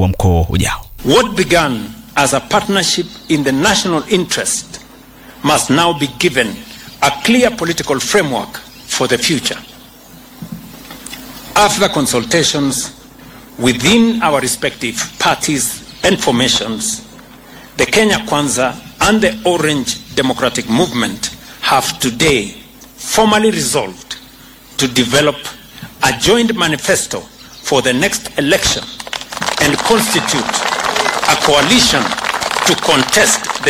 huo mkuu ujao. What began as a partnership in the national interest must now be given a clear political framework for the future. After consultations within our respective parties and formations, the Kenya Kwanza and the Orange Democratic Movement have today formally resolved to develop a joint manifesto for the next election and constitute a coalition to contest the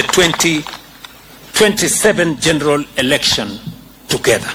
2027 general election together.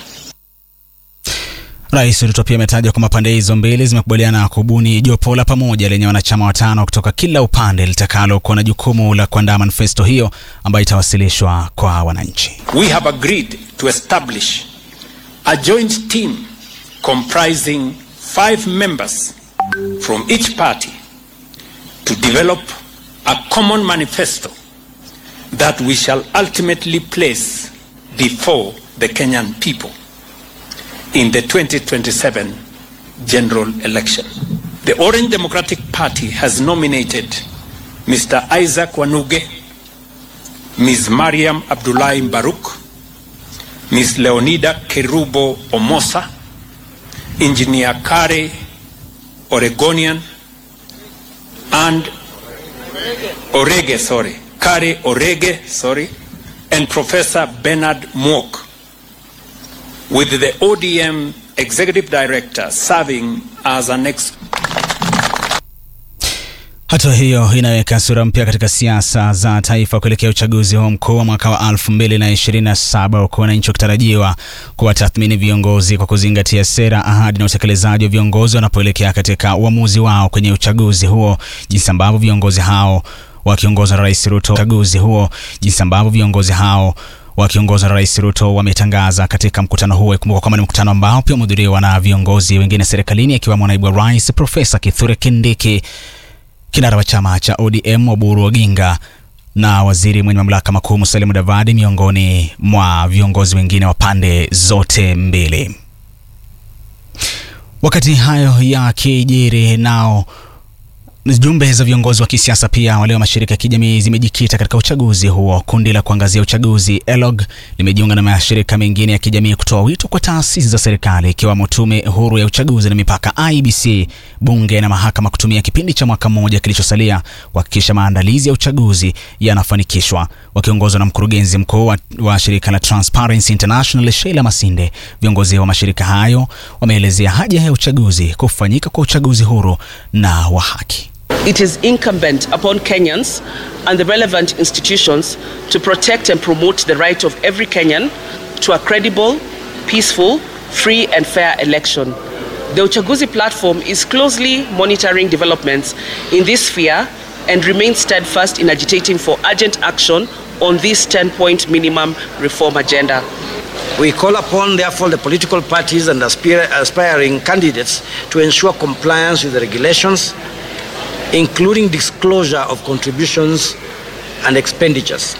Rais Ruto pia ametaja kwamba pande hizo mbili zimekubaliana kubuni jopo la pamoja lenye wanachama watano kutoka kila upande litakalo kuwa na jukumu la kuandaa manifesto hiyo ambayo itawasilishwa kwa wananchi. We have agreed to establish a joint team comprising five members from each party to develop a common manifesto that we shall ultimately place before the Kenyan people in the 2027 general election. The Orange Democratic Party has nominated Mr. Isaac Wanuge, Ms. Mariam Abdullahi Baruch, Ms. Leonida Kerubo Omosa, Engineer Kare Oregonian, and Orege, sorry, Kare Orege, sorry, and Professor Bernard Mwok, with the ODM Executive Director serving as an ex Hatua hiyo inaweka sura mpya katika siasa za taifa kuelekea uchaguzi huo mkuu wa mwaka wa 2027 huku wananchi wakitarajiwa kuwatathmini viongozi kwa kuzingatia sera, ahadi na utekelezaji wa viongozi wanapoelekea katika uamuzi wao kwenye uchaguzi huo, jinsi ambavyo viongozi hao wakiongozwa na Rais Ruto uchaguzi huo, jinsi ambavyo viongozi hao wakiongozwa na Rais Ruto wametangaza katika mkutano huo. Ikumbuka kwamba ni mkutano ambao pia umehudhuriwa na viongozi wengine serikalini akiwemo naibu wa rais Profesa Kithure Kindiki kinara wa chama cha ODM Oburu Oginga na waziri mwenye mamlaka makuu Musalia Mudavadi miongoni mwa viongozi wengine wa pande zote mbili. Wakati hayo yakijiri, nao jumbe za viongozi wa kisiasa pia wale wa mashirika ya kijamii zimejikita katika uchaguzi huo. Kundi la kuangazia uchaguzi ELOG limejiunga na mashirika mengine ya kijamii kutoa wito kwa taasisi za serikali ikiwemo Tume Huru ya Uchaguzi na Mipaka IBC, bunge na mahakama kutumia kipindi cha mwaka mmoja kilichosalia kuhakikisha maandalizi ya uchaguzi yanafanikishwa. Wakiongozwa na mkurugenzi mkuu wa, wa shirika la Transparency International Sheila Masinde, viongozi wa mashirika hayo wameelezea haja ya uchaguzi kufanyika kwa uchaguzi huru na wa haki. It is incumbent upon Kenyans and the relevant institutions to protect and promote the right of every Kenyan to a credible, peaceful, free and fair election. The Uchaguzi platform is closely monitoring developments in this sphere and remains steadfast in agitating for urgent action on this 10-point minimum reform agenda. We call upon, therefore, the political parties and aspir- aspiring candidates to ensure compliance with the regulations, including disclosure of contributions and expenditures.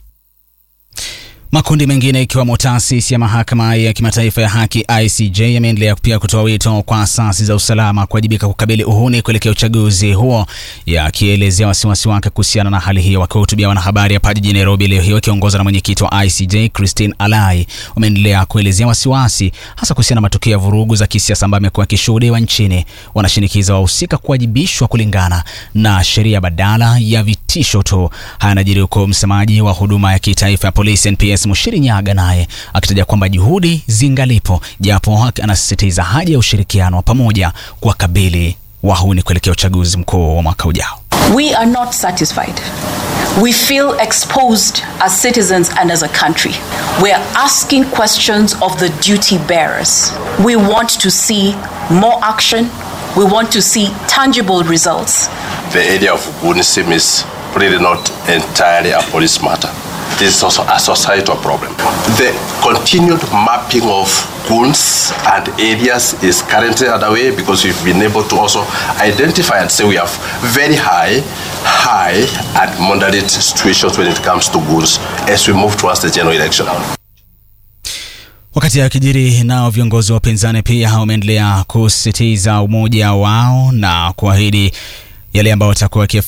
Makundi mengine ikiwemo taasisi ya mahakama ya kimataifa ya haki ICJ yameendelea pia kutoa wito kwa asasi za usalama kuwajibika kukabili uhuni kuelekea uchaguzi huo, yakielezea wasiwasi wake kuhusiana na hali hiyo. Wakiwahutubia wanahabari hapa jijini Nairobi leo hii wakiongozwa na mwenyekiti wa ICJ Christine Alai, wameendelea kuelezea wasiwasi hasa kuhusiana na matukio ya vurugu za kisiasa ambayo amekuwa akishuhudiwa nchini. Wanashinikiza wahusika kuwajibishwa kulingana na sheria badala ya vitisho tu. Haya yanajiri huko msemaji wa huduma ya kitaifa ya polisi NPS Mushiri Nyaga naye akitaja kwamba juhudi zingalipo, japo anasisitiza haja ya ushirikiano wa pamoja kuwakabili wahuni kuelekea uchaguzi mkuu wa mwaka ujao. We are not satisfied. We feel exposed as citizens and as a country. We are asking questions of the duty bearers. We want to see more action. We want to see tangible results. The area of Gunism is really not entirely a police matter. This is also a societal problem. The continued mapping of goons and areas is currently underway because we've been able to also identify and say we have very high, high and moderate situations when it comes to goons as we move towards the general election. Wakati akijiri nao viongozi wa upinzani pia wameendelea kusisitiza umoja wao na kuahidi yale ambayo watakuwa